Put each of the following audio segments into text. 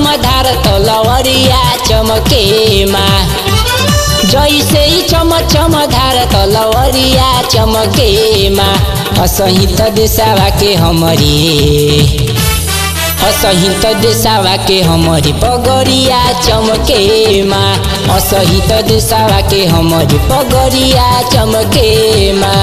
धार तलवरिया चमकेमा जैसे चम चम धार तलवरिया चमकेमा असहित देशवा के हमरी असहित देशवा के हमरी पगरिया चमकेमा असहित देशवा के हमरी पगरिया चमकेमा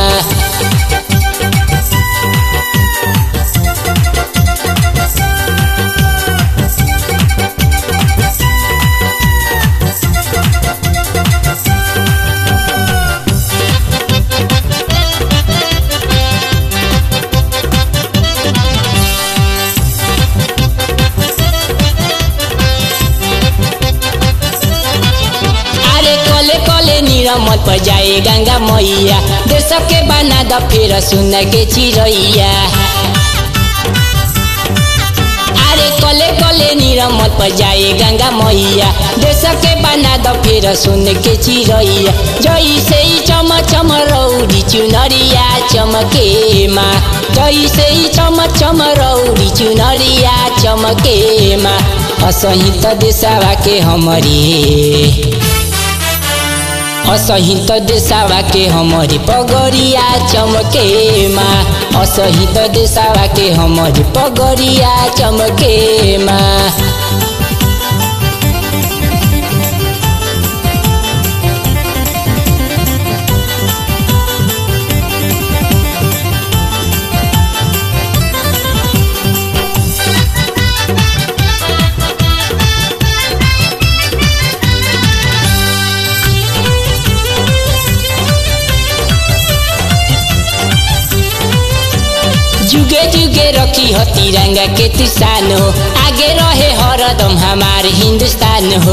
अरे कले कले निरमत पर जाए गंगा मैया देश के बना द फिर सुन के चिड़ैया अरे कले कले निरमत पर जाए गंगा मैया देश के बना द फिर सुन के चिड़ैया जैसे ही चम चम रौरी चुनरिया चमकेमा जैसे ही चम चम रौरी चुनरिया चमकेमा असहित देशवा के हमरी असहित देशवा के हमरी पगरिया चमकेमा असहित देशवा के हमरी पगरिया चमकेमा जुगे जुगे रखी हो तिरंगा के तिरसान हो आगे रहे हरदम हमार हिंदुस्तान हो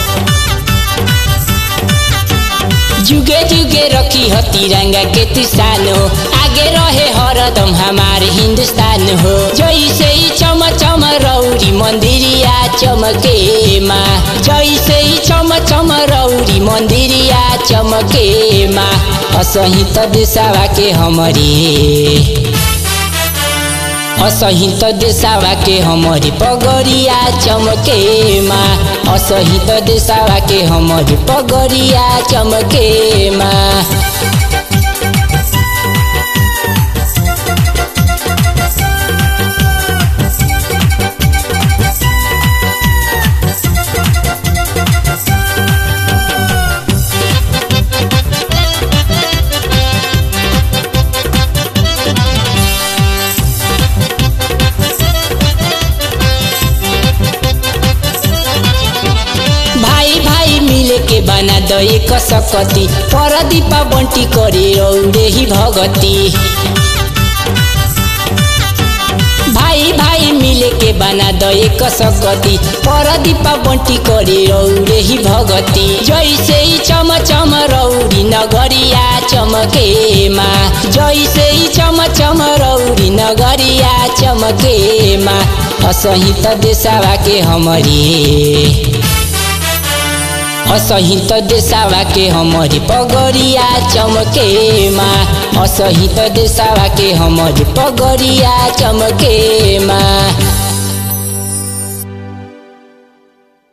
जुगे जुगे रखी हो तिरंगा के तिरसान हो आगे रहे हरदम हमार हिंदुस्तान हो जैसे ही चम चम रौरी मंदिरिया चमकेमा जैसे ही चम चम रौरी मंदिरिया चमकेमा असहित देशवा के हमरी असहित देशवा के हमरी पगरिया चमकेमा असहित देशवा के हमरी पगरिया चमकेमा भाई भाई मिले के बना द एक सकती पर दीपा बंटी करे औरे ही भगती भाई भाई मिले के बना द एक सकती पर दीपा बंटी करे औरे ही भगती जैसे ही चम चम रौरी नगरिया चमकेमा जैसे ही चम चम रौरी नगरिया चमकेमा असहित देशवा के हमरी असहित देशवा के हमरी पगरिया चमकेमा असहित देशवा के हमरी पगरिया चमकेमा